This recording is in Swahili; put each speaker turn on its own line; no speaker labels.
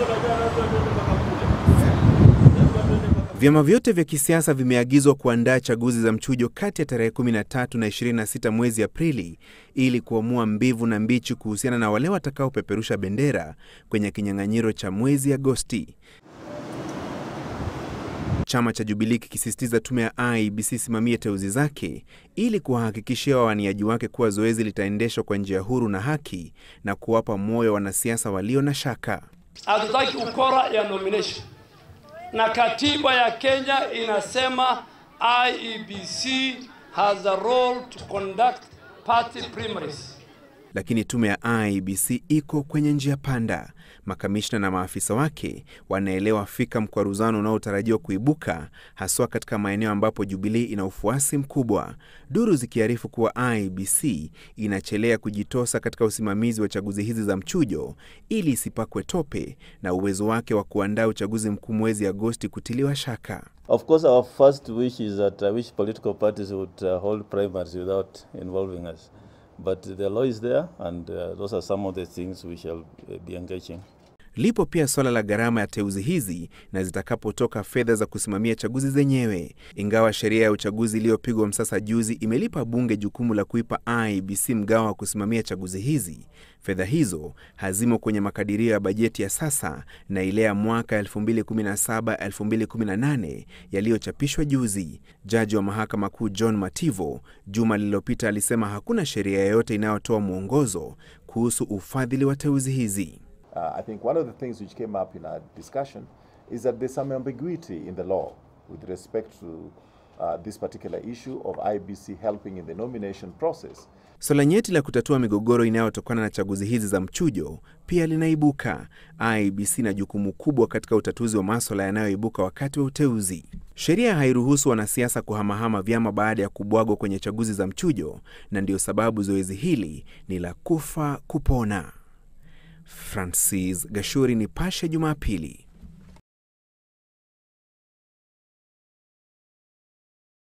Vyama vyote vya kisiasa vimeagizwa kuandaa chaguzi za mchujo kati ya tarehe 13 na 26 mwezi Aprili ili kuamua mbivu na mbichi kuhusiana na wale watakaopeperusha bendera kwenye kinyang'anyiro cha mwezi Agosti. Chama cha Jubilee kikisisitiza tume ya IEBC simamie teuzi zake ili kuwahakikishia wawaniaji wake kuwa zoezi litaendeshwa kwa njia huru na haki na kuwapa moyo wanasiasa walio na shaka.
Hatutaki ukora ya nomination, na katiba ya Kenya inasema IEBC has a role to conduct party primaries.
Lakini tume ya IEBC iko kwenye njia panda. Makamishna na maafisa wake wanaelewa fika mkwaruzano unaotarajiwa kuibuka haswa katika maeneo ambapo Jubilee ina ufuasi mkubwa, duru zikiarifu kuwa IEBC inachelea kujitosa katika usimamizi wa chaguzi hizi za mchujo ili isipakwe tope na uwezo wake wa kuandaa uchaguzi mkuu mwezi Agosti kutiliwa shaka.
Of course, our first wish is that I wish political parties would uh, hold primaries without involving us. But the law is there and uh, those are some of the things we shall uh, be engaging.
Lipo pia swala la gharama ya teuzi hizi na zitakapotoka fedha za kusimamia chaguzi zenyewe. Ingawa sheria ya uchaguzi iliyopigwa msasa juzi imelipa bunge jukumu la kuipa IEBC mgao wa kusimamia chaguzi hizi, fedha hizo hazimo kwenye makadirio ya bajeti ya sasa na ile ya mwaka 2017-2018 yaliyochapishwa juzi. Jaji wa mahakama kuu John Mativo juma lililopita alisema hakuna sheria yoyote inayotoa mwongozo kuhusu ufadhili wa teuzi hizi.
Uh, I think one of the things which came up in our discussion is that there's some ambiguity in the law with respect to uh, this particular issue of IBC helping in the nomination process.
Swala nyeti la kutatua migogoro inayotokana na chaguzi hizi za mchujo pia linaibuka. IEBC na jukumu kubwa katika utatuzi wa maswala yanayoibuka wakati wa uteuzi. Sheria hairuhusu wanasiasa kuhamahama vyama baada ya kubwagwa kwenye chaguzi za mchujo, na ndiyo sababu zoezi hili ni la kufa kupona. Francis Gashuri, Nipashe Jumapili.